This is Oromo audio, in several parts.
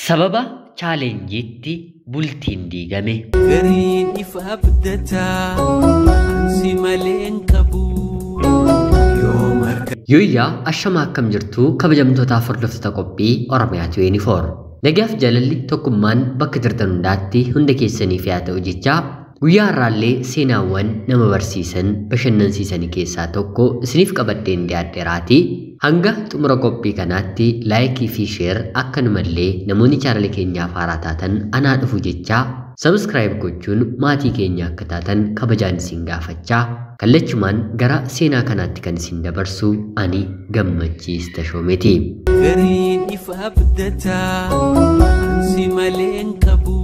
Sababa chaalenjiitti bultiin diigame. Gariin ifa abdataa ansi malee hin qabu yoo marga Yooyyaa ashamaa akkam jirtu kabajamtootaaf hordoftoota qophii Oromiyaatu yuunifoor. Nagaaf jaalalli tokkummaan bakka jirtan hundaatti hunda keessaniif yaa ta'u jechaa guyyaa har'aallee seenaawwan nama barsiisan bashannansiisanii keessaa tokko isiniif qabadheen dhiyaadheeraati. Hanga xumura qophii kanaatti laayikii fi sheer akkanumallee namoonni chaanala keenyaaf haaraa taatan anaa dhufu jechaa sabskraayib gochuun maatii keenya akka taatan kabajaan isin gaafachaa kallachumaan gara seenaa kanaatti kan isin dabarsu ani gammachiis tashoomeeti. gariin ifa abdataa ansi malee hin qabu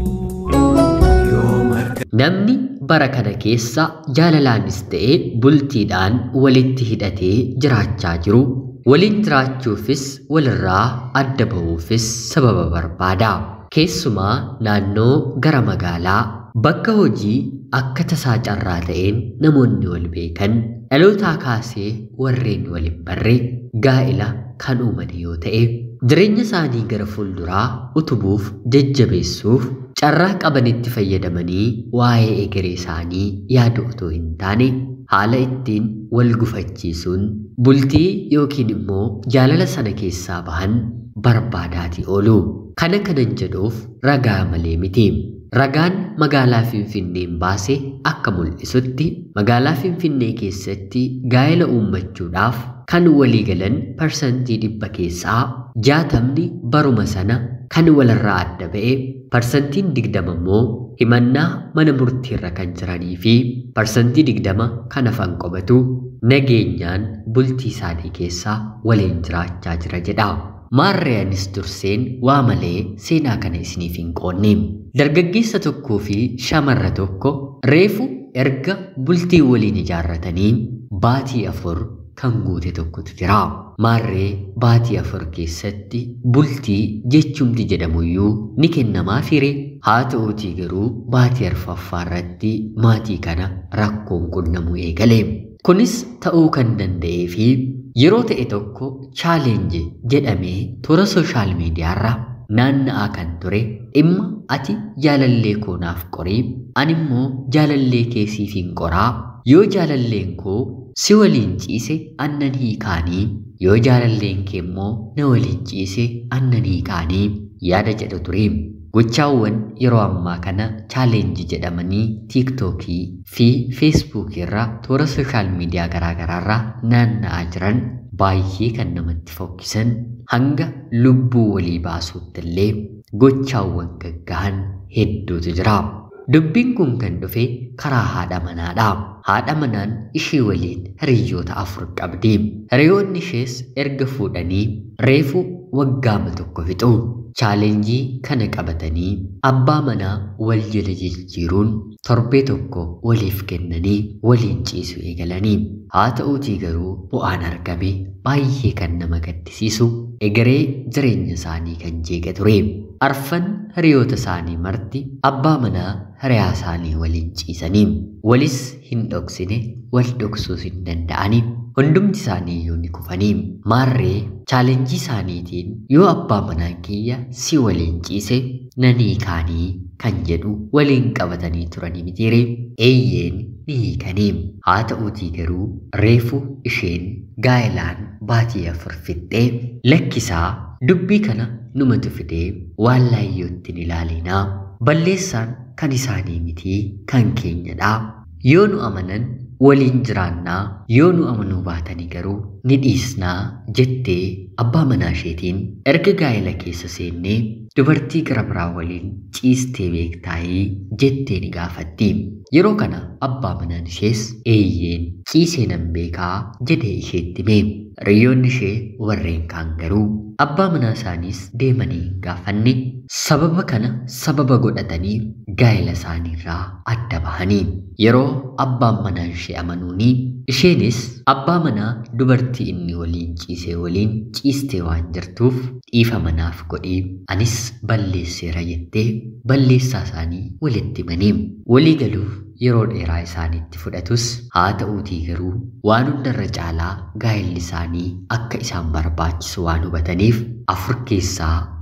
yoo marga Namni bara kana keessa jaalalaanis ta'ee bultiidhaan walitti hidhatee jiraachaa jiru waliin jiraachuufis walirraa adda ba'uufis sababa barbaada. Keessumaa naannoo gara magaalaa bakka hojii akka tasaa carraa ta'een namoonni wal beekan dhalootaa kaasee warreen wal hin barre gaa'ila kan uuman yoo ta'e jireenya isaanii gara fuulduraa utubuuf jajjabeessuuf carraa qabanitti fayyadamanii waa'ee egeree isaanii yaadu otoo hin taane haala ittiin wal gufachiisuun bultii yookiin immoo jaalala sana keessaa bahan barbaadaatii oolu. Kana kanan jedhuuf ragaa malee miti. Ragaan magaalaa Finfinneen baase akka mul'isutti magaalaa Finfinnee keessatti gaa'ela uummachuudhaaf kan walii galan parsantii dhibba keessaa jaatamni baruma sana kan walirraa adda ba'e parsantiin digdama immoo himannaa mana murtiirra kan jiranii fi parsantii digdama kan hafan qobatu nageenyaan bultii isaanii keessaa waliin jiraachaa jira jedha. Maarriyaanis durseen waa malee seenaa kana isiniif hin qoonne. Dargaggeessa tokkoo fi shamarra tokko reefu erga bultii waliin ijaarratanii baatii afur kan guute tokkotu jira. Maarree baatii afur keessatti bultii jechumti jedhamuyyuu ni kennamaa fire. Haa ta'uutii garuu baatii arfaffaa irratti maatii kana rakkoon qunnamuu eegale. Kunis ta'uu kan danda'ee fi yeroo ta'e tokko chaalenji jedhamee toora sooshaal miidiyaarra naanna'aa kan ture dhimma ati jaalallee koonaaf qorii ani immoo jaalallee keesiif hin qoraa yoo jaalalleen koo si waliin ciise annan hiikaanii yoo jaalalleen kee immoo na waliin ciise annan hiikaanii yaada jedhu ture. Gochaawwan yeroo ammaa kana chaalenji jedhamanii tiiktookii fi feesbuukii irra toora sooshaal miidiyaa garaagaraarra naanna'aa jiran baay'ee kan namatti fokkisan hanga lubbuu walii baasuutti illee gochaawwan gaggahan hedduutu jira. Dubbiin kun kan dhufe karaa haadha manaadha. Haadha manaan ishee waliin hiriyoota afur qabdi. Hiriyoonni ishees erga fuudhanii reefu waggaama tokko fixu. Chaalenjii kana qabatanii abbaa manaa wal jala jijjiiruun torbee tokko waliif kennanii waliin ciisu eegalanii. Haa ta'uutii garuu bu'aan argame baay'ee kan nama gaddisiisu egeree jireenya isaanii kan jeeqe ture. Arfan hiriyoota isaanii marti abbaa manaa hiriyaa isaanii waliin ciisanii walis hin dhoksine wal dhoksuus hin danda'anii hundumti isaanii iyyuu ni kufanii maarree chaalenjii isaaniitiin yoo abbaa manaa kiyya si waliin ciise nanii kaanii kan jedhu waliin qabatanii turanii mitiire eeyyeen ni hiikanii haa ta'uutii garuu reefu isheen gaa'ilaan baatii afur fixxee lakkisaa dubbii kana numatu fidee waan laayyootti hin ilaalinaa balleessaan kan isaanii mitii kan keenyadhaa yoo nu amanan waliin jiraannaa yoo nu amanuu baatanii garuu ni dhiisnaa jettee abbaa manaa isheetiin erga gaa'ela keessa seennee dubartii gara biraa waliin ciistee beektaayii jettee ni gaafatti. Yeroo kana abbaa manaan ishees eeyyeen ciisee nan beekaa jedhee isheetti hime. Hiriyoonni ishee warreen kaan garuu abbaa manaa isaaniis deemanii hin gaafanne sababa kana sababa godhatanii gaa'ela isaaniirraa adda bahanii yeroo abbaan manaa ishee amanuuni isheenis abbaa manaa dubartii inni waliin ciisee waliin ciistee waan jirtuuf dhiifa manaaf godhii anis balleesseera jettee balleessaa isaanii walitti himanii walii galuuf yeroo dheeraa isaaniitti fudhatus haa ta'uutii garuu waan hundarra caalaa gaa'elli isaanii akka isaan barbaachisu waan hubataniif afur keessaa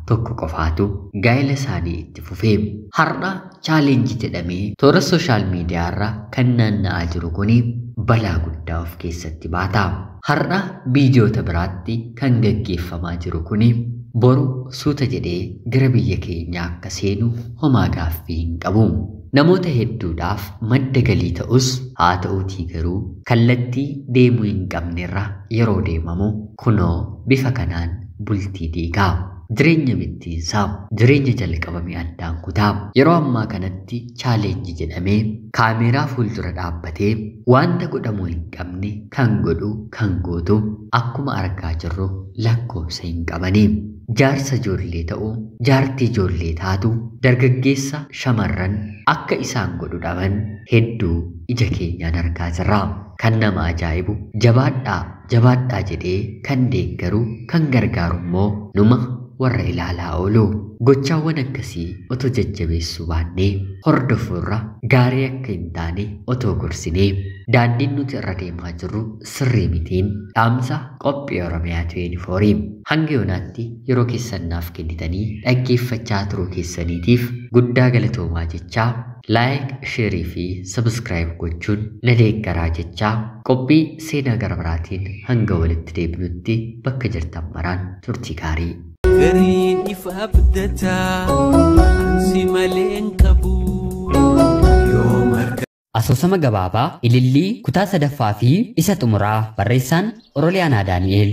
tokko qofaatu gaa'ela isaanii itti fufee har'a chaalenjii jedhamee toora sooshaal miidiyaarra kan naanna'aa jiru kuni balaa guddaa of keessatti baata. Har'a biyyoota biraatti kan gaggeeffamaa jiru kuni boru suuta jedhee gara biyya keenyaa akka seenu homaa gaaffii hin qabu. Namoota hedduudhaaf madda galii ta'us haa ta'uutii garuu kallattii deemuu hin qabnerra yeroo deemamu kunoo bifa kanaan bultii diigaa. Jireenya bittiinsaa jireenya jalqabame addaan kutaa yeroo ammaa kanatti chaalenjii jedhamee kaameeraa fuuldura dhaabbatee wanta godhamuu hin qabne kan godhu kan gootu akkuma argaa jirru lakkoofsa hin qabanii. Jaarsa ijoollee ta'uu jaartii ijoollee taatu dargaggeessa shamarran akka isaan godhu dhaban hedduu ija keenyaan argaa jirra. Kan nama ajaa'ibu jabaadhaa jabaadhaa jedhee kan deeggaru kan gargaaru immoo numa warra ilaalaa oolu. Gochaawwan akkasii otoo jajjabeessuu baannee hordofuurra gaarii akka hin taane otoo gorsinee daandiin nuti irra deemaa jirru sirrii mitiin dhaamsa qophii Oromiyaa 24 hanga yoonaatti yeroo keessan naaf kennitanii dhaggeeffachaa turuu keessaniitiif guddaa galatoomaa jechaa laayik sheerii fi sabskraayib gochuun na deeggaraa jechaa qophii seenaa gara biraatiin hanga walitti deebinutti bakka jirtan maraan turtii gaarii. Gariin ifa abdataa ansi malee hin qabu yoo marga. Asoosama gabaabaa ilillii kutaa sadaffaa fi isa xumuraa barreessaan Oroliyaanaa Daani'eel.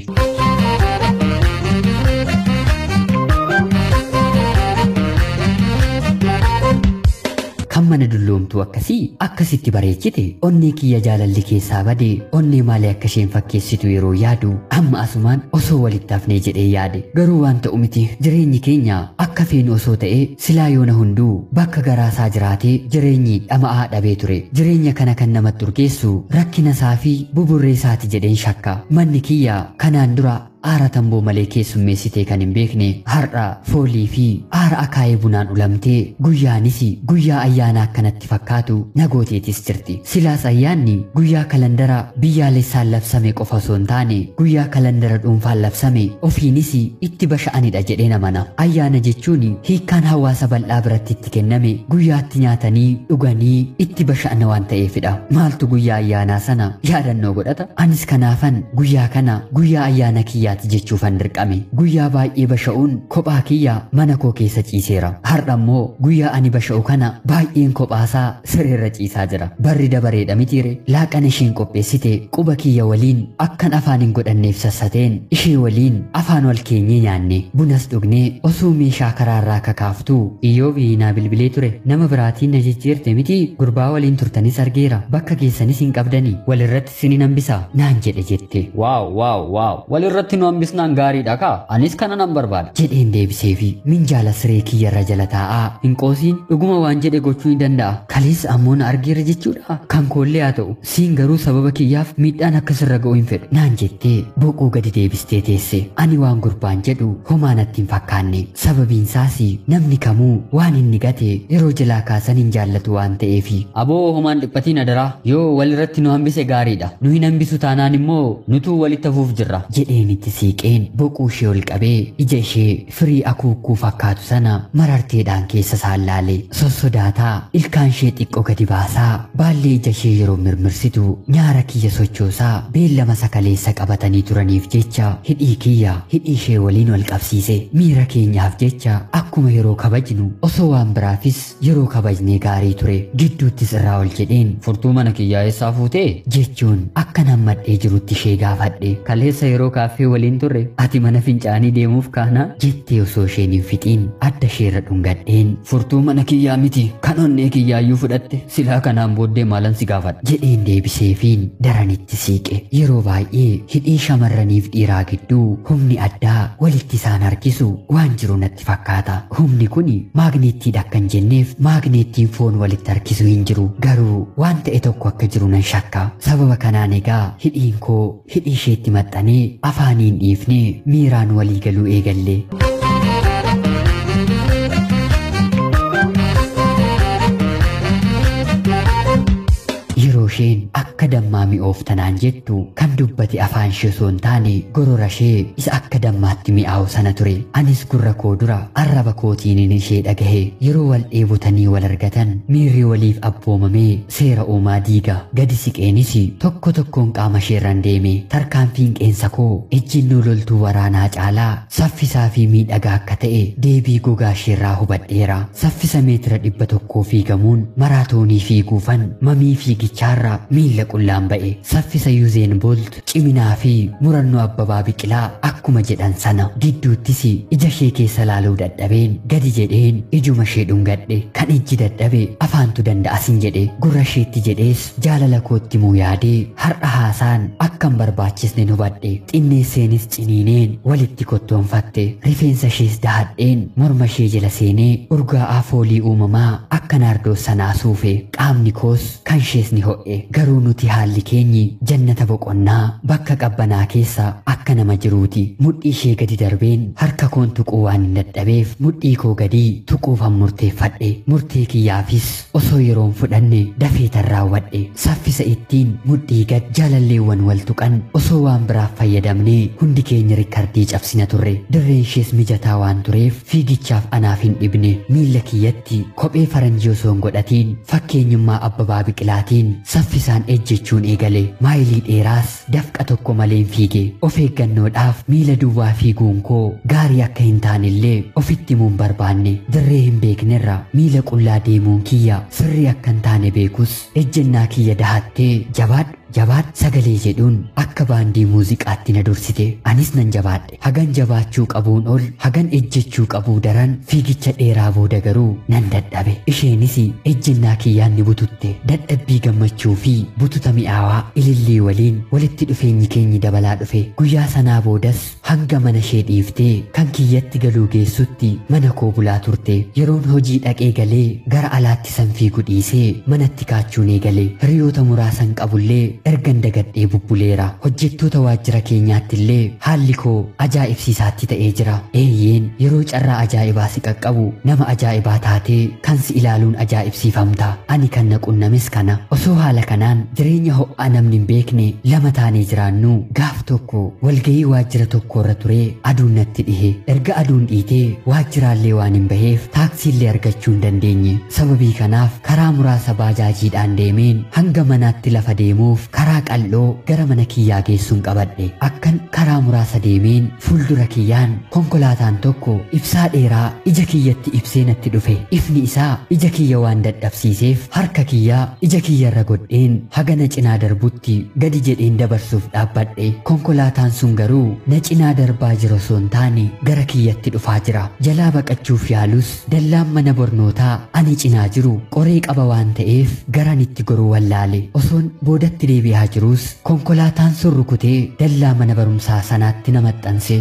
kan mana dulloomtuu akkasii akkasitti bareechite onnee kiyya jaalalli keessaa bade onnee maalee akka isheen fakkeessitu yeroo yaadu amma asumaan osoo walitti hafnee jedhee yaade garuu waan ta'u miti jireenyi keenya akka feenu osoo ta'e silaa yoona hunduu bakka garaasaa jiraatee jireenyi dhama'aa dhabee ture jireenya kana kan namatti urgeessu rakkina isaa fi buburree isaati jedheen shakka manni kiyya kanaan dura aara tamboo malee keessummeessitee kan hin beekne har'a foolii fi aara akaayee bunaan ulamtee guyyaanis guyyaa ayyaana akkanatti fakkaatu nagooteetis jirti silaas ayyaanni guyyaa kalandara biyyaalessaan labsame qofa osoo hin taane guyyaa kalandara dhuunfaan labsame ofiinis itti basha'anidha jedhee namana ayyaana jechuun hiikkaan hawaasa bal'aa biratti itti kenname guyyaatti nyaatanii dhuganii itti basha'ana waan ta'eefidha maaltu guyyaa ayyaanaa sana yaadannoo godhata anis kanaafan guyyaa kana guyyaa ayyaana kiyyaa kiyyaati jechuufan dirqame guyyaa baay'ee basha'uun kophaa kiyya mana koo keessa ciiseera har'a immoo guyyaa ani basha'u kana baay'een kophaasaa sireerra ciisaa jira barri dabareedha mitiire laaqana isheen qopheessite quba kiyya waliin akkan afaan hin godhanneef sassateen ishee waliin afaan wal keenyee nyaanne bunas dhugnee osoo meeshaa karaarraa kakaaftuu iyyoo biinaa bilbilee ture nama biraatiin na jijjiirte miti gurbaa waliin turtanis argeera bakka keessanis hin qabdanii walirratti sinin hambisaa naan jedhe jette waaw waaw waaw walirratti nu hambisnaan gaariidha kaa anis kana nan barbaada jedheen deebiseefi minjaala siree kiyyarra jala taa'aa hin qoosiin dhuguma waan jedhe gochuu ni danda'a kalees ammoo na argeera jechuudha kan koollee haa ta'u siin garuu sababa kiyyaaf miidhaan akka sirra ga'u hin fedhu naan jettee boquu gadi deebistee teesse ani waan gurbaan jedhu homaa natti hin fakkaanne sababiinsaas namni kamuu waan inni gate yeroo jalaa kaasan hin jaallatu waan ta'eefi aboo homaan dhiphatiin adaraa yoo walirratti nu hambise gaariidha nu hin hambisu taanaan immoo nutuu walitti hafuuf jirra jedheen itti siiqeen boquu ishee ol qabee ija ishee firii akuukkuu fakkaatu sana mararteedhaan keessa saallaale sossodaataa ilkaan ishee xiqqoo gadi baasaa baallee ija ishee yeroo mirmirsitu nyaara kiyya sochoosaa beellama sakaleessa qabatanii turaniif jecha hidhii kiyya hidhii ishee waliin wal qabsiise miira keenyaaf jecha akkuma yeroo kabajnu osoo waan biraafis yeroo kabajnee gaarii ture gidduuttis irraa ol jedheen furtuu mana kiyyaa eessaa fuutee jechuun akka nammadhee jirutti ishee gaafadhe kaleessa yeroo kaaffee waliin turre ati mana fincaanii deemuuf kaana jettee osoo isheen hin fixiin adda isheerra dhungadheen furtuu mana kiyyaa miti kan onnee kiyyaayyuu fudhatte silaa kanaan booddee maalan si gaafadha jedheen deebiseefiin daranitti siiqe yeroo baay'ee hidhii shamarraniif dhiiraa gidduu humni addaa walitti isaan harkisu waan jiru natti fakkaata humni kun maagneettiidha akkan jenneef maagneettiin foon walitti harkisu hin jiru garuu waan ta'e tokko akka jiru nan shakka sababa kanaan egaa hidhiin koo hidhii isheetti maxxanee afaaniin dhiifnee miiraan walii galuu eegalle. Yeroo isheen akka dammaa namaa mi'ooftanaan jettu kan dubbate afaan ishee osoo hin taane gorora ishee isa akka dammaatti mi'aawu sana ture anis gurra koo dura arraba kootiin ishee dhagahe yeroo wal dheebotanii wal argatan miirri waliif abboomamee seera uumaa diiga gadi siqeenis tokko tokkoon qaama isheerran deeme tarkaanfiin qeensa koo ejjinnoo loltuu waraanaa caalaa saffisaa fi miidhagaa akka ta'e deebii gogaa isheerraa hubadheera saffisa meetira dhibba tokkoo fiigamuun maraatoonii fiiguufan mamii fiigichaarra miilla qullaan ba'e saffisa yuuzeen boolt ciminaa fi murannoo abbabaa biqilaa akkuma jedhan sana gidduuttis ija ishee keessa laaluu dadhabeen gadi jedheen ijuma ishee dhungadhe kan ijji dadhabe afaantu danda'asin jedhe gurra isheetti jedhees jaalala kootti muu yaadee har'a haasaan akkan barbaachisne hubadhe xinneesseenis ciniineen walitti kottoonfatte rifeensa ishees dahadheen morma ishee jala seenee urgaa'aa foolii uumamaa akka naardoo sanaa suufe qaamni koos kan ishees ni ho'e garuu nuti haalli keenyi jannata boqonnaa bakka qabbanaa keessa akka nama jiruuti mudhii ishee gadi darbeen harka koon tuquu waan hin dadhabeef mudhii koo gadii tuquufan murteeffadhe murtee kiyyaafis osoo yeroon fudhanne dafeetan raawwadhe saffisa ittiin mudhii gad jaalalleewwan wal tuqan osoo waan biraaf fayyadamnee hundi keenya rikkardii cabsina turre dirreen ishees mijataa waan tureef fiigichaaf anaaf hin dhibne miilla kiyyatti kophee faranjii osoo hin godhatiin fakkeenyummaa abbabaa biqilaatiin saffisaan ejjechuun eegale maayilii dheeraas dafqa tokko malee hin fiige of eeggannoodhaaf miila duwwaa fiiguun koo gaarii akka hin taanillee ofitti himuun barbaanne dirree hin beeknerra miila qullaa deemuun kiyya sirrii akka hin taane beekus ejjennaa kiyya dahattee jabaadhu jabaadhu sagalee jedhuun akka baandii muuziqaatti na dursite anis nan jabaadhe hagan jabaachuu qabuun ol hagan ejjechuu qabuu daran fiigicha dheeraa booda garuu nan dadhabe isheenis ejjennaa kiyyaan ni bututte dadhabbii gammachuu fi bututa mi'aawaa ilillii waliin walitti dhufeenyi keenyi dabalaa dhufe guyyaa sanaa boodas hanga mana ishee dhiiftee kan kiyyatti galuu geessutti mana koo bulaa turte yeroon hojii dhaqee galee gara alaatti san fiigu dhiisee manatti kaachuun eegale hiriyoota muraasan qabullee ergan dagadhee bubbuleera hojjettoota waajjira keenyaatti illee haalli koo ajaa'ibsiisaatti ta'ee jira eeyyeen yeroo carraa ajaa'ibaa si qaqqabu nama ajaa'ibaa taatee kan si ilaaluun ajaa'ibsiifamta ani kan na qunnames kana osoo haala kanaan jireenya ho'aa namni hin beekne lama taanee jiraannu gaaf tokko walgayii waajjira tokkorra turee aduun natti dhihe erga aduun dhiitee waajjiraallee waan hin baheef taaksiillee argachuu hin dandeenye sababii kanaaf karaa muraasa baajaajiidhaan deemeen hanga manaatti lafa deemuuf karaa qal'oo gara mana kiyyaa geessuun qabadhe akkan karaa muraasa deemeen fuuldura kiyyaan konkolaataan tokko ibsaa dheeraa ija kiyyatti ibsee natti dhufe ifni isaa ija kiyya waan dadhabsiiseef harka kiyyaa ija kiyyarra godheen hagana cinaa darbutti gadi jedheen dabarsuuf dhaabbadhe konkolaataan sun garuu na cinaa darbaa jira osoo hin taane gara kiyyatti dhufaa jira jalaa baqachuuf yaalus dallaan mana barnootaa ani cinaa jiru qoree qaba waan ta'eef garanitti goruu wallaale osoon boodatti deebi'aa jirus konkolaataan sun rukutee dallaa mana barumsaa sanaatti na maxxanse.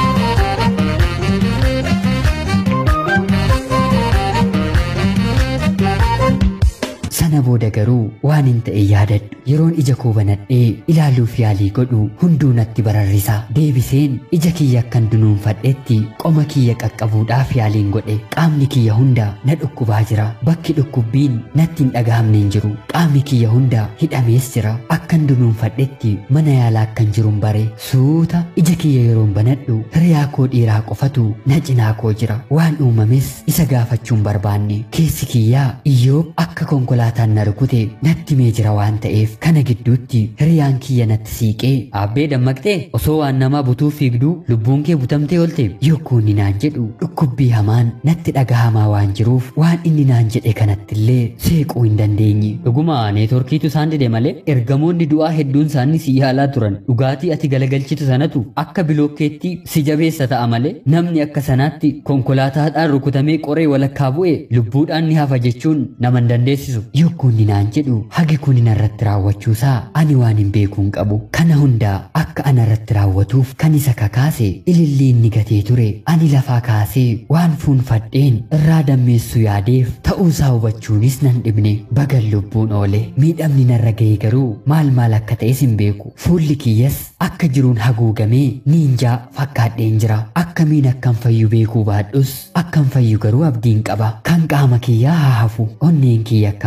sana booda garuu waan hin ta'e yaadadhu yeroon ija koo banadhee ilaaluuf yaalii godhu hunduu natti bararrisa deebiseen ija kiyya akkan dunuunfadhetti qoma kiyya qaqqabuudhaaf yaaliin godhe qaamni kiyya hunda na dhukkubaa jira bakki dhukkubbiin natti hin dhagahamne hin jiru qaamni kiyya hunda hidhamees jira akkan dunuunfadhetti mana yaalaa akkan jirun bare suuta ija kiyya yeroon banadhu hiriyaa koo dhiiraa qofatu na cinaa koo jira waan uumames isa gaafachuun barbaanne keessi kiyyaa iyyoob akka konkolaataan na rukute natti mee jira waan ta'eef kana gidduutti hiriyaan kiyya natti siiqee aabbee dammaqxee osoo waan namaa butuu fiigduu lubbuun kee butamtee oolte yokkuu inni naan jedhu dhukkubbii hamaan natti dhagahamaa waan jiruuf waan inni naan jedhe kanattillee seequu hin dandeenye dhuguma neetworkiitu isaan dide malee ergamoonni du'aa hedduun isaanii si yaalaa turan dhugaatii ati galagalchitu sanatu akka bilookkeetti si jabeessa ta'a malee namni akka sanaatti konkolaataadhaan rukutamee qoree walakkaa bu'e lubbuudhaan ni hafa jechuun nama hin dandeessisu yokkuu inni naan jedhu hagi kun narratti raawwachuusaa ani waan hin beekuun qabu kana hundaa akka ana irratti raawwatuuf kan isa kakaase ilillii inni gatee ture ani lafaa kaasee waan fuunfadheen irraa dammeessu yaadeef ta'uusaa hubachuunis nan dhibne bagan lubbuun oole miidhamni narra ga'e garuu maal maal akka ta'es hin beeku fuulli kiyyas akka jiruun haguugamee niinjaa fakkaadheen jira akkamiin akkan fayyu beekuu baadhus akkan fayyu garuu abdiin qaba kan qaama kiyyaa haa hafu onneen kiyya akkam ta'e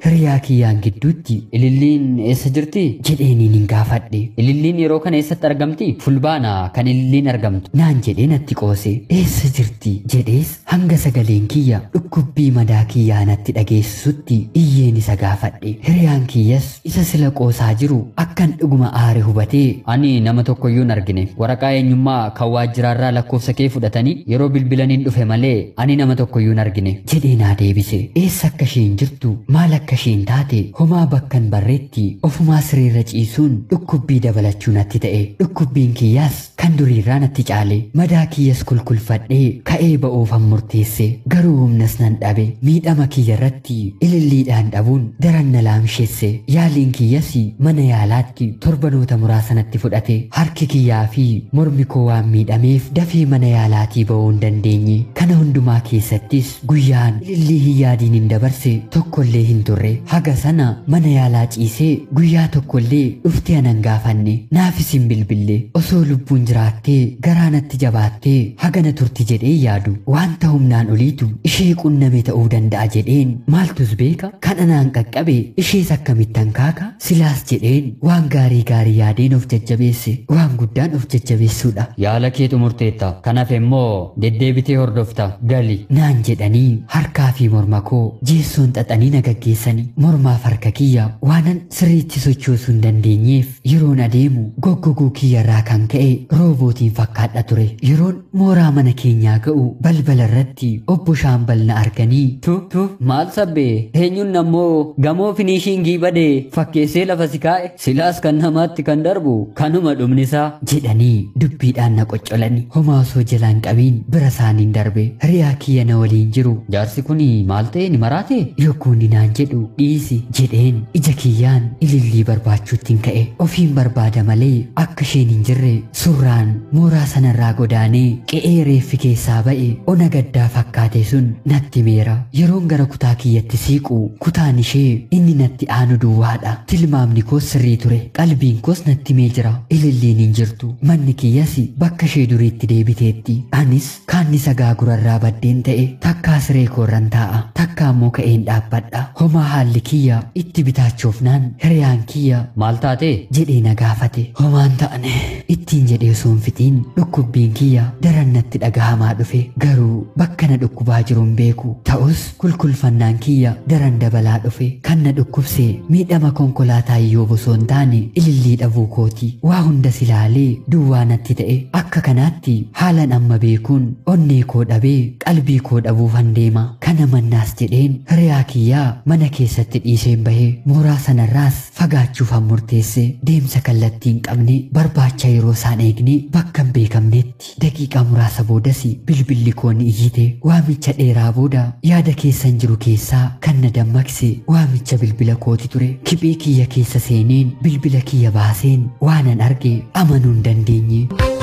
hiriyaa kiyyaan gidduutti ililliin eessa jirti jedheeniin hin gaafadhe ililliin yeroo kana eessatti argamti fulbaana kan ililliin argamtu naan jedhee natti qoose eessa jirti jedhees hanga sagaleen kiyya dhukkubbii madaa kiyyaa natti dhageessisutti iyyeen isa gaafadhe hiriyaan kiyyas isa sila qoosaa jiru akkan dhuguma aare hubatee ani nama tokkoyyuu hin argine waraqaa eenyummaa kan waajjiraarraa lakkoofsa kee fudhatanii yeroo bilbilaniin dhufe malee ani nama tokkoyyuu hin argine jedhee naa deebise eessa akka isheen jirtu maal akka isheen taate homaa bakkan barreetti ofumaa siriirra ciisuun dhukkubbii dabalachuu natti ta'e dhukkubbiin kiyyaas kan duriirraa natti caale madaa kiyyas kulkulfadhee ka'ee ba'uufan murteesse garuu humnas nan dhabe miidhama kiyya irratti ililliidhaan dhabuun daran na laamsheesse yaaliin kiyyas mana yaalaatti torbanoota muraasanatti fudhate harki kiyyaa fi mormi koo waan miidhameef dafee mana yaalaatii ba'uu hin dandeenye kana hundumaa keessattis guyyaan ilillii hin yaadiin hin dabarse tokkollee hin turre haga sana mana yaalaa ciisee guyyaa tokkollee dhuftee anan gaafanne naafis hin bilbille osoo lubbuun jiraattee garaa natti jabaattee hagana turti jedhee yaadu wanta humnaan oliitu ishee qunname ta'uu danda'a jedheen maaltus beeka kan anaan qaqqabe ishees akkamittan kaaka silaas jedheen waan gaarii gaarii yaadeen of jajjabeesse waan guddaan of jajjabeessuudha yaala keetu murteetta kanaaf immoo deddeebitee hordofta gali naan jedhanii harkaa fi morma koo jeessoon xaxanii na gaggeessanii mormaaf harka kiyya waanan sirriitti sochoosuu hin dandeenyeef yeroon adeemu goggoguu kiyyarraa kan ka'e roobootiin fakkaadha ture yeroon mooraa mana keenyaa ga'u balbala irratti obbo shaambal na arganii tu tu maal sabbee eenyuun ammoo gamoo finiishingii badee fakkeessee lafa si kaa'e silaas kan namaatti kan darbu kanuma dhumnisaa jedhanii dubbiidhaan na qoccolani homaa osoo jalaan qabiin bira isaaniin darbe hiriyaa kiyya na waliin jiru jaarsi kun maal ta'e ni maraate yokkuun naan jedhu dhiisi jedheen ija kiyyaan ilillii barbaachuuttiin ka'e ofiin barbaada malee akka isheen hin jirre surraan mooraa sanarraa godaanee qe'ee reeffi keessaa ba'e ona gaddaa fakkaate sun natti meera yeroon gara kutaa kiyyatti siiqu kutaan ishee inni natti aanu duwwaadha tilmaamni koos sirrii ture qalbiin koos natti mee jira ililliin hin jirtu manni kiyyas bakka ishee duriitti deebiteetti anis kaanni sagaa gurarraa baddeen ta'e takkaa siree koorran taa'a takka ammoo ka'een dhaabbadha homaa haalli kiyya itti bitaachoofnaan hiriyaan kiyya maal taate jedhee na gaafate homaan ta'ane ittiin jedhee osoo hin fixiin dhukkubbiin kiyya daran natti dhagahamaa dhufe garuu bakka na dhukkubaa jiruun beeku ta'us kulkulfannaan kiyya daran dabalaa dhufe kan na dhukkubse miidhama konkolaataa iyyoo osoo hin taane ilillii dhabuu kooti waa hunda silaalee duwwaa natti ta'e akka kanaatti haalan amma beekuun onnee koo dhabee qalbii koo dhabuufan deema kana mannaas jedheen hiriyaa kiyyaa mana keessatti dhiiseen bahee mooraa sanarraas fagaachuufan murteesse deemsa kallattii hin qabne barbaacha yeroo isaan eegne bakka hin beekamnetti daqiiqaa muraasa boodas bilbilli koo ni iyyite waamicha dheeraa booda yaada keessan jiru keessaa kan na dammaqse waamicha bilbila kooti ture kiphee kiyya keessa seeneen bilbila kiyya baaseen waanan arge amanuu hin dandeenye.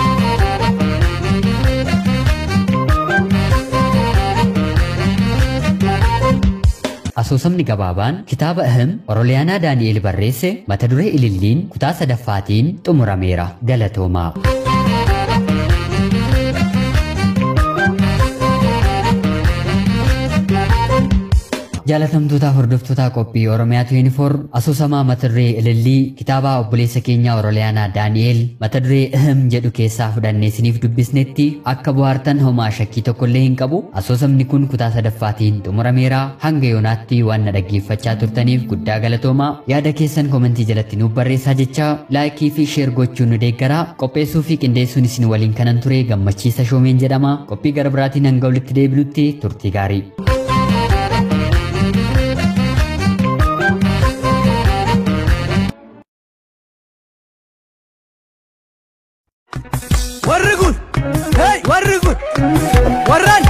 Asoosamni gabaabaan kitaaba ahim Oroliyaanaa Daani'el barreesse mata duree ililliin kutaa sadaffaatiin xumurameera galatoomaa. jaalatamtoota hordoftoota qophii oromiyaa 24 asoosamaa mata duree ilillii kitaaba obboleessa keenyaa oroliyaanaa daani'el mata duree ahim jedhu keessaa fudhannee isiniif dubbisnetti akka bohaartan homaa shakkii tokkollee hin qabu asoosamni kun kutaa sadaffaatiin xumurameera hanga yoonaatti waan na dhaggeeffachaa turtaniif guddaa galatoomaa yaada keessan komentii jalatti nuuf barreessaa jecha laayikii fi sheer gochuun nu deeggaraa qopheessuu fi qindeessuun isin waliin kanan ture gammachiisa shoomeen jedhama qophii gara biraatiin hanga walitti deebinutti turtii gaarii. warri kun hey warri kun warraan